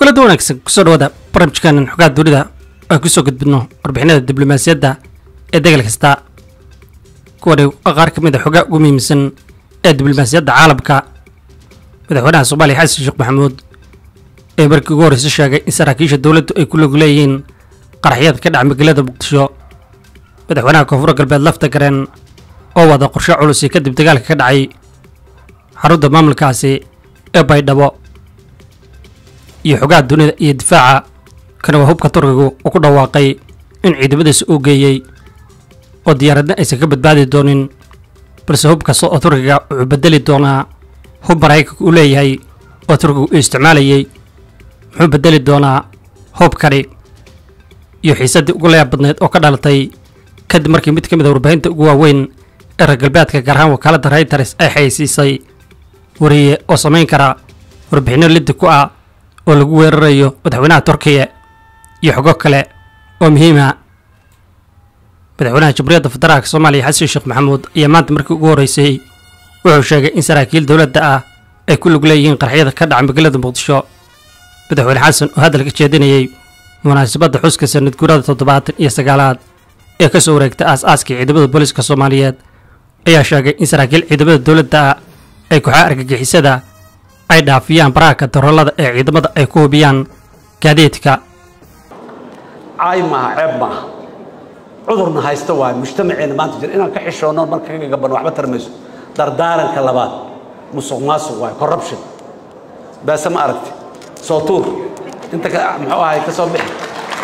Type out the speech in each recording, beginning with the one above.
kulada wanaagsan kusoo dhawaada barnaamijkaanan xogaha dunida aan kusoo gudbidno warbixinada diblomaasiyadda ee degal kasta kuwani waa qaar ka mid a xogaa ugu muhiimsan ee diblomaasiyadda caalamka madaxweynaha soomaaliya xasan sheekh maxamuud ee markii ugu horreysa sheegay in saraakiisha dowladdu ay ku log leeyihiin qaraxyada ka dhaca magaalada muqdisho madaxweynaha koonfur galbeed lafta gareen oo wada qorshe culusi kadib dagaalka ka dhacay xarunta maamulkaasi ee baydhabo iyo xogaha dunida iyo difaaca kana waa hubka turkigu uu ku dhawaaqay in ciidamadiisa uu geeyey oo diyaaradna aysan ka badbaadi doonin balse hub kasta oo turkiga wuxuu bedeli doonaa hub maraykanka uu leeyahay oo turkigu uu isticmaalayey muxuu bedeli doonaa hubkani iyo xiisaddii ugu layaab badneed oo ka dhalatay kadib markii mid ka mid a warbaahinta ugu waaweyn ee reer galbeedka gaar ahaan wakaaladda reyters ay xayeysiisay wariye oo samayn kara warbixinno liddi ku ah oo lagu weerarayo madaxweynaha turkiya iyo xogo kale oo muhiima madaxweynaha jamhuuriyadda federaalka soomaaliya xasan sheekh maxamuud ayaa maanta markii ugu horreysay wuxuu sheegay in saraakiil dowladda ah ay ku lug leeyihiin qaraxyada ka dhaca magaalada muqdisho madaxweyne xasan oo hadal ka jeedinayey munaasabadda xuska sanad guurada toddobaatan iyo sagaalaad ee ka soo wareegtay aas-aaskii ciidamada booliiska soomaaliyeed ayaa sheegay in saraakiil ciidamada dowladda ah ay kooxaha argagixisada ay dhaafiyaan baraaka daroolada ee ciidamada ay ku hubiyaan gaadiidka caay maaha ceeb maaha cudurna haysta waayo mujtamaceena maanta jira inaan ka xishoonno marka ka gabanno waxba tarmayso dardaaranka labaad musuq maasuq waayo corruption baase ma aragti soo tuur inta ka muxuu ahay ka soo bixi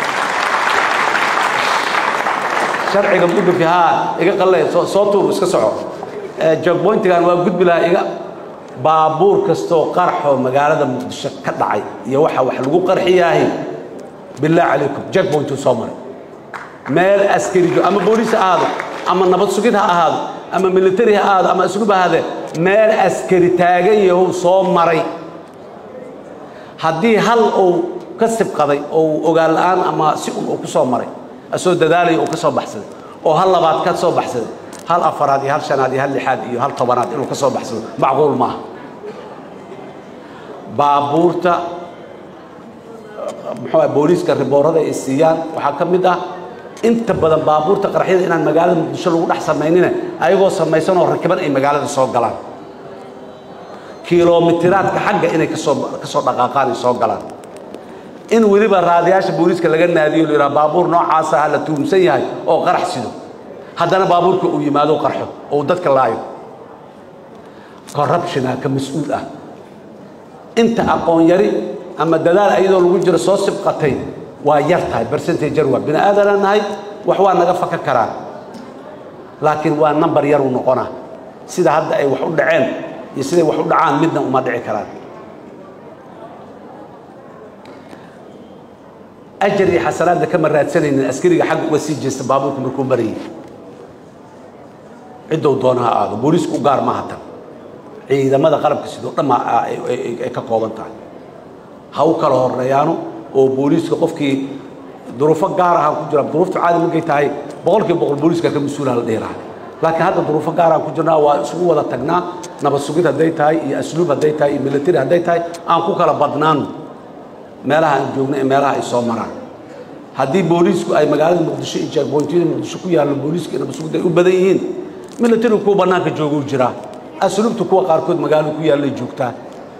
sharciga mudhufi haa iga qallay soo soo tuur iska soco jogboyntigan waa gudbi lahaa iga baabuur kastoo qarxoo magaalada muqdisho ka dhacay iyo waxa wax lagu qarxiyaahi billah calaykum jogboyntuu soo maray meel askarijo ama booliis ha ahaado ama nabad sugid ha ahaado ama militari ha ahaado ama asluub ha ahaadee meel askari taagan yahow soo maray haddii hal uu ka sibqaday oo uu ogaan la'aan ama si un uu ku soo maray asoo dadaalaya uu ka soo baxsaday oo hal labaad ka soo baxsaday hal afaraad iyo hal shanaad iyo hal lixaad iyo hal tobanaad inuu ka soo baxsado macquul maaha baabuurta muxuu ah booliiska riboorada ay siiyaan waxaa ka mid ah inta badan baabuurta qaraxyada inaan magaalada muqdisho lagu dhex samaynina ayagoo samaysan oo rakiban ay magaalada soo galaan kilomitiraadka xagga inay kasoo kasoo dhaqaaqaan ay soo galaan in weliba raadiyaasha booliiska laga naadiyo la yidhaha baabuur noocaasa ha la tuumsan yahay oo qarax sido haddana baabuurka uu yimaado qarxo oo uu dadka laayo corruptiona ka mas-uul ah inta aqoon yari ama dadaal ayadoo lagu jiro soo sibqatay waa yar tahay bercentage yar waa bini aadanaa nahay wax waa naga faka karaa laakiin waa number yar uu noqonaa sida hadda ay wax u dhaceen iyo siday wax u dhacaan midna uma dhici karaan ajar iyo xasanaadna kama raadsanaynin askariga xagga uga sii jeesta baabuurka markuu marayay ciddou doona ha aado booliisku u gaar maaha tan ciidamada qalabka sidoo dhamma ay ka kooban tahay ha u kala horeeyaano oo booliiska qofkii duruufo gaar aha ku jira duruufta caadi markay tahay boqolkiiba boqol booliiska ka mas-uulaha la dhihi lahaa laakiin hadda duruufo gaaraan ku jirnaa waa isugu wada tagnaa nabad sugid hadday tahay iyo asluub hadday tahay iyo military hadday tahay aan ku kala badnaano meelaha aan joogno ee meelaha ay soo maraan haddii booliisku ay magaalada muqdisho iyo jeegboyntiyada muqdisho ku yaallo booliiska iyo nabad sugid ay u badan yihiin militarigu kuwa bannaanka jooguu jiraa asluubta kuwa qaarkood magaalada ku yaallay joogtaa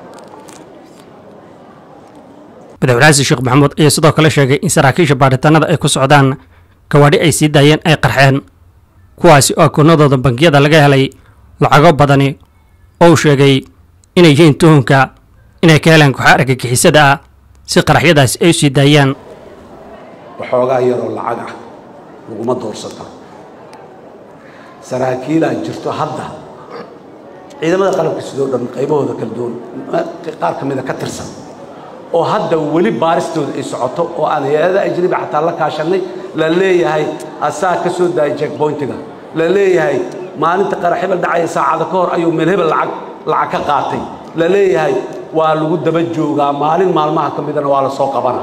madaxweyne xasan sheekh maxamuud ayaa sidoo kale sheegay in saraakiisha baaritaanada ay ku socdaan gawaadhi ay sii daayeen ay qarxeen kuwaasi oo akoonadooda bangiyada laga helay lacago badani oo uu sheegay inay yihiin tuhunka inay ka helaan kooxa argagixisada ah si qaraxyadaasi ay u sii daayaan waxoogaa yaroo lacag ah laguma doorsata saraakiilaa jirto hadda ciidamada qalabka sidoo dhan qaybahooda kala duwan qaar ka mida ka tirsan oo hadda weli baaristooda ay socoto oo aan hay-ada ajnabi xataa la kaashannay la leeyahay asaa ka soo daayay jeckboyntiga la leeyahay maalinta qarax hebel dhacaya saacada ka hor ayuu meel hebel lacag lacag ka qaatay la leeyahay waa lagu daba joogaa maalin maalmaha ka midana waa la soo qabana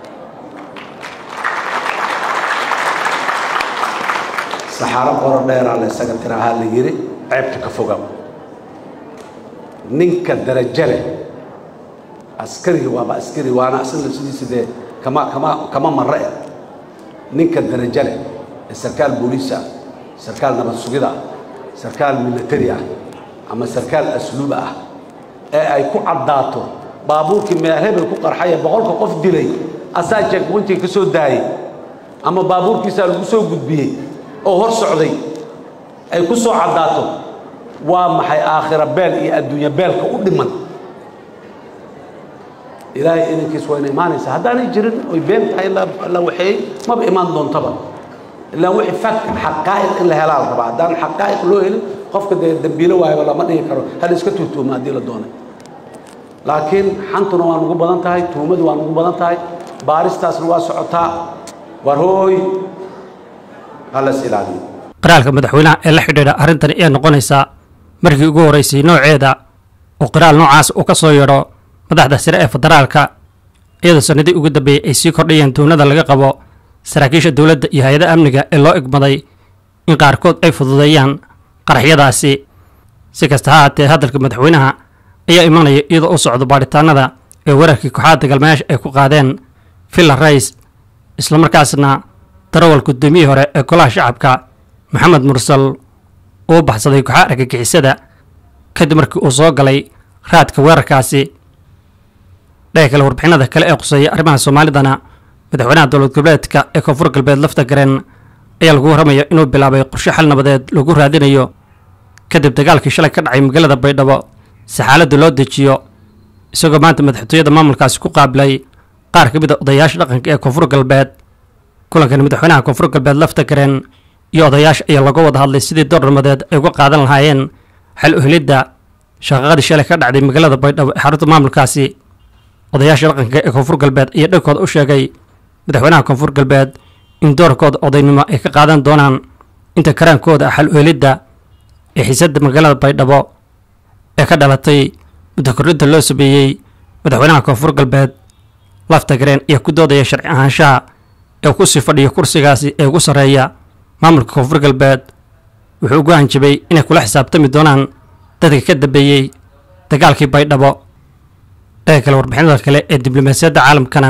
saxaaro qoro dheeraa la isaga tirahaa la yidhi ceebta ka fogaw ninka darajo leh askariga waaba askari waana asaga sidiisa dee kama kama kama marre eh ninka darajo leh ee sarkaal booliis ah sarkaal nabad sugida ah sarkaal militari ah ama sarkaal asluub ah ee ay ku caddaato baabuurkii meel hebel ku qarxaya boqolka qof dilay asaa jeegpointiga ka soo daayay ama baabuurkiisaa lagu soo gudbiyey oo hor socday ay ku soo caddaato waa maxay aakhira beel iyo adduunya beelka u dhiman ilaahay idankiis wayna imaanaysaa haddaanay jirin oy been tahay la waxeeyey maba imaan doontaba ilaa wixii fak xaqaa'iq in la helaa la rabaa haddaan xaqaa'iq loo helin qofka dee dembiilo waayaba lama dhihi karo hal iska tuhtuuma haddii la doonay laakiin xantuna waa nugu badan tahay tuhumadu waa nugu badan tahay baaristaasna waa socotaa war hooy halas ilaaliyo qiraalka madaxweynaha ee la xidhiidha arrintani ee noqonaysaa markii ugu horraysay nooceeda oo qiraal noocaas uu ka soo yeedho madaxda sare ee federaalka iyadoo sannadii ugu dambeeyey ay sii kordhayeen tuunada laga qabo saraakiisha dowladda iyo hay-ada amniga ee loo egmaday in qaarkood ay fududeeyaan qaraxyadaasi si kasta ha haatee hadalka madaxweynaha ayaa imanaya iyadoo u socdo baadhitaanada ee weerarkii kooxaha dagaalmayaasha ay ku qaadeen villa rays islamarkaasna darawal guddoomiyihii hore ee golaha shacabka maxamed mursal uu baxsaday kooxaha argagixisada kadib markii uu soo galay raadka weerarkaasi dhaga kale warbixinada kale ee quseeya arrimaha soomaalidana madaxweynaha dowlad goboleedka ee koonfur galbeed lafta gareen ayaa lagu warramaya inuu bilaabay qorshe xal nabadeed lagu raadinayo kadib dagaalkii shalay ka dhacay magaalada baydhabo si xaaladda loo dejiyo isagoo maanta madaxtooyada maamulkaasi ku qaabilay qaar ka mid a odayaasha dhaqanka ee koonfur galbeed kulankani madaxweynaha koonfur galbeed lafta gareen iyo odayaasha ayaa laga wada hadlay sidii door nabadeed ay uga qaadan lahaayeen xal uhelidda shaqaqadii shalay ka dhacday magaalada baydhabo ee xarunta maamulkaasi odayaasha dhaqanka ee koonfur galbeed ayaa dhankooda u sheegay madaxweynaha koonfur galbeed in doorkooda odaynimo ay ka qaadan doonaan inta karaankooda xal uhelidda ee xiisadda magaalada baydhabo ee ka dhalatay muddo kordhinta loo sameeyey madaxweynaha koonfur galbeed lafta gareen ayaa ku doodaya sharci ahaanshaha ee ku sii fadhiya kursigaasi ee ugu sarreeya maamulka koonfur galbeed wuxuu ugu hanjabay inay kula xisaabtami doonaan dadka ka dambeeyey dagaalkii baydhabo dhaga kale warbixinada kale ee diblomaasiyadda caalamkana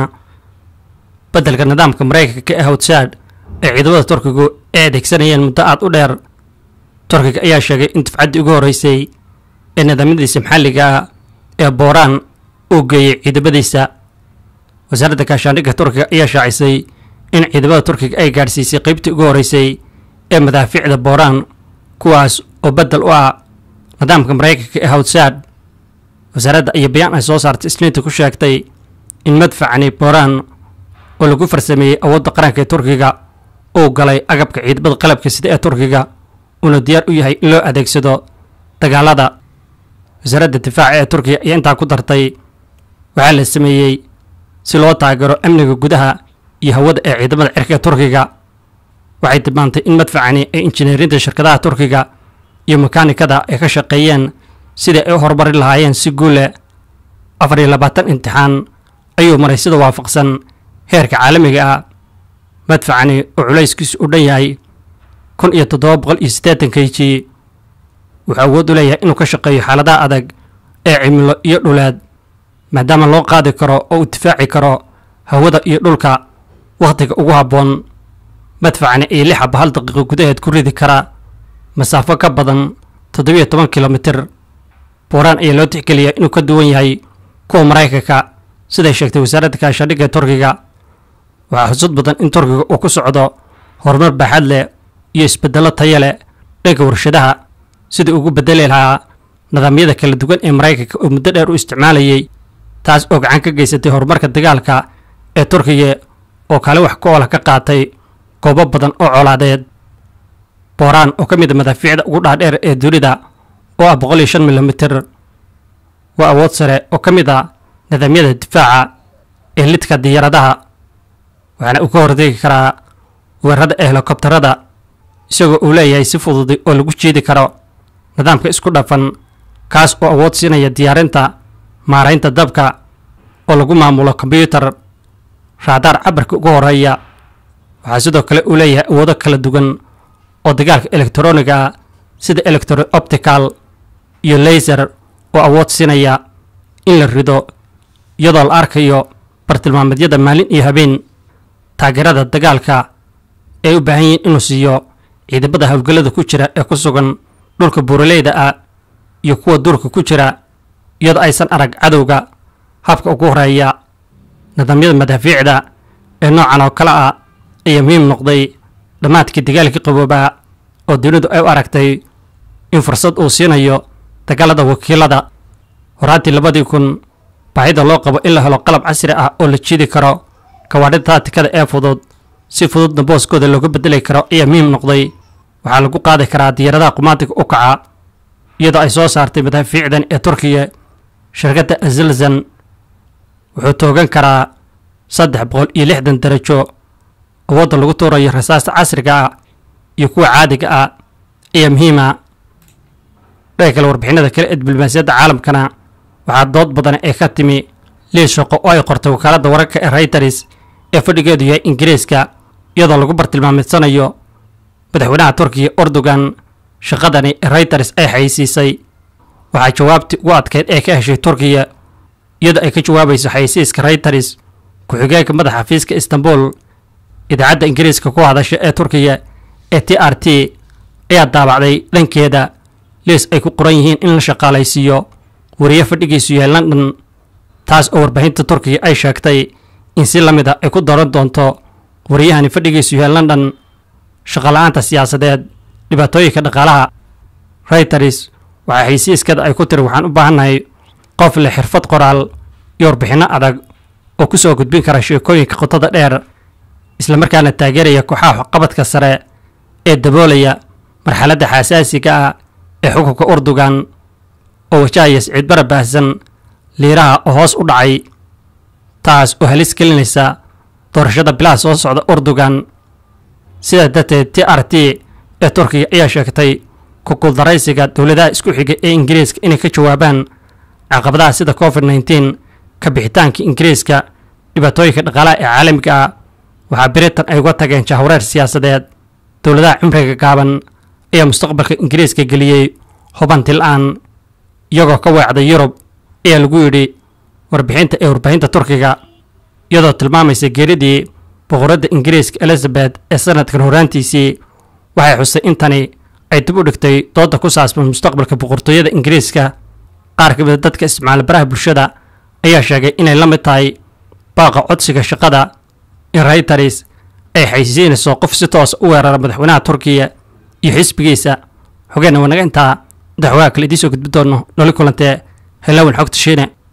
beddelka nidaamka maraykanka ee hawdsaad ee ciidamada turkigu ay adeegsanayeen muddo aad u dheer turkiga ayaa sheegay in dufcaddii ugu horreysay ee nidaamyadiisa maxalliga ah ee booraan uu geeyey ciidamadiisa wasaaradda gaashaandhigga turkiga ayaa shaacisay in ciidamada turkiga ay gaadhsiisay qaybtii ugu horreysay ee madaafiicda booraan kuwaas oo beddel u ah nidaamka maraykanka ee hawdsaad wasaaradda ayaa bayaan ay soo saartay isniinta ku sheegtay in madfacani booraan oo lagu farsameeyey awoodda qaranka ee turkiga uu galay agabka ciidamada qalabka sida ee turkiga uuna diyaar u yahay in loo adeegsado dagaalada wasaaradda difaaca ee turkiga ayaa intaa ku dartay waxaa la sameeyey si loo taageero amniga gudaha iyo hawada ee ciidamada cirka ee turkiga waxay tilmaantay in madfacani ay injineerinta shirkadaha turkiga iyo makaanikada ay ka shaqeeyeen sidai ay u horumari lahaayeen si guule afar iyo labaatan imtixaan ayuu maray sida waafaqsan heerka caalamiga ah madfacani oo culayskiisu u dhan yahay kun iyo toddoba boqol iyo siddeetan k g wuxuu awood u leeyahay inuu ka shaqeeyo xaaladaha adag ee cimilo iyo dhuleed maadaama loo qaadi karo oo uu difaaci karo hawada iyo dhulka wakhtiga ugu habboon madfacani iyo lix aba hal daqiiqo gudaheed ku ridi kara masaafo ka badan toddobiyo toban kilomitir booraan ayaa loo tixgeliyaa inuu ka duwan yahay kuwa maraykanka siday sheegtay wasaaradda gaashaandhigga turkiga waxaa xusud badan in turkiga uu ku socdo horumar baaxad leh iyo isbeddello tayo leh dhanka warshadaha sidai ugu beddeli lahaa nidaamyada kala duwan ee maraykanka oo muddo dheer u isticmaalayay taas oo gacan ka geysatay horumarka dagaalka ee turkiga oo kale wax ku oola ka qaatay goobo badan oo colaadeed booraan oo ka mid a madaafiicda ugu dhaadheer ee dunida oo ah boqol iyo shan milomitir waa awood sare oo ka mid a nidaamyada difaaca ee lidka diyaaradaha waxaana uu ka hortegi karaa weerarada ee helikobtarada isagoo uu leeyahay si fududi oo lagu jiidi karo nidaamka isku dhafan kaas oo awood siinaya diyaarinta maaraynta dabka oo lagu maamulo kombyuutar raadaar cabirka ugu horeeya waxaa sidoo kale uu leeyahay awoodo kala duwan oo dagaalka elektroniga ah sida electro optical iyo laser oo awood siinaya in la rido iyadoo la arkayo bartilmaameedyada maalin iyo habeen taageerada dagaalka ay u baahan yihiin inuu siiyo ciidamada howlgallada ku jira ee ku sugan dhulka buuraleyda ah iyo kuwa duurka ku jira iyadoo aysan arag cadowga habka ugu horeeya nidaamyada madaafiicda ee noocan oo kale ah ayaa muhiim noqday dhammaadkii dagaalkii qaboobaa oo dunidu ay u aragtay in fursad uu siinayo dagaalada wakiilada horaantii labadii kun baahida loo qabo in la helo qalab casri ah oo la jiidi karo gawaadhida taatikada ee fudud si fududna booskooda looga bedeli karo ayaa muhiim noqday waxaa lagu qaadi karaa diyaaradaha qumaatiga u kaca iyadoo ay soo saartay madaafiicdan ee turkiya shirkadda azilzan wuxuu toogan karaa saddex boqol iyo lixdan darajo awoodda lagu tuurayo rasaasta casriga ah iyo kuwa caadiga ah ayaa muhiima dhaga kale warbixinada kale ee diblomaasiyadda caalamkana waxaa dood badan ee ka timi liis shaqo oo ay qortay wakaaladda wararka ee reuters ee fadhigeedu yahay ingiriiska iyadoo lagu bartilmaameedsanayo madaxweynaha turkiya erdogan shaqadani ee reuters ay xayeysiisay waxaa jawaabtii ugu adkeyd ee ka heshay turkiya iyadoo ay ka jawaabayso xayeysiiska reuters ku-xigeenka madaxa xafiiska istanbul idaacadda ingiriiska ku hadasha ee turkiya ee t r t ayaa daabacday dhankeeda liis ay ku qoran yihiin in la shaqaalaysiiyo wariye fadhigiisu yahay london taas oo warbaahinta turkiya ay sheegtay in si la mid a ay ku daran doonto wariyahani fadhigiisu yahay london shaqala-aanta siyaasadeed dhibaatooyinka dhaqaalaha reuters waxaa xaysiiskada ay ku tiri waxaan u baahannahay qof leh xirfad qoraal iyo warbixinno adag oo ku soo gudbin kara sheekooyinka qotada dheer islamarkaana taageeraya kooxaha waxqabadka sare ee daboolaya marxaladda xasaasiga ah ee xukunka urdugan oo wajahaya siciid bara baahsan liiraha oo hoos u dhacay taas oo halis gelinaysa doorashada bilaha soo socda urdugan sidaa darteed t r t ee turkiga ayaa sheegtay kukuldaraysiga dowladaha isku xiga ee ingiriiska inay ka jawaabaan caqabadaha sida covid nneteen ka bixitaanka ingiriiska dhibaatooyinka dhaqaalaha ee caalamiga ah waxaa britain ay uga tageen jahwareer siyaasadeed dowladaha cimriga gaaban ayaa mustaqbalka ingiriiska geliyey hubanti la-aan iyagoo ka weecday yurub ayaa lagu yidhi warbixinta ee warbaahinta turkiga iyadoo tilmaamaysa geeridii boqoradda ingiriiska elizabeth ee sanadkan horaantiisii waxay xusay in tani ay dib u dhigtay doodda ku saabsan mustaqbalka boqortooyada ingiriiska qaar ka mida dadka isticmaala baraha bulshada ayaa sheegay inay la mid tahay baaqa codsiga shaqada in reuters ay xaysiinayso qof si toosa u weerara madaxweynaha turkiya iyo xisbigiisa xogeenna wanaga intaa madaxweynaha kale idiin soo gudbi doono noli kulantee helawan xogta shiine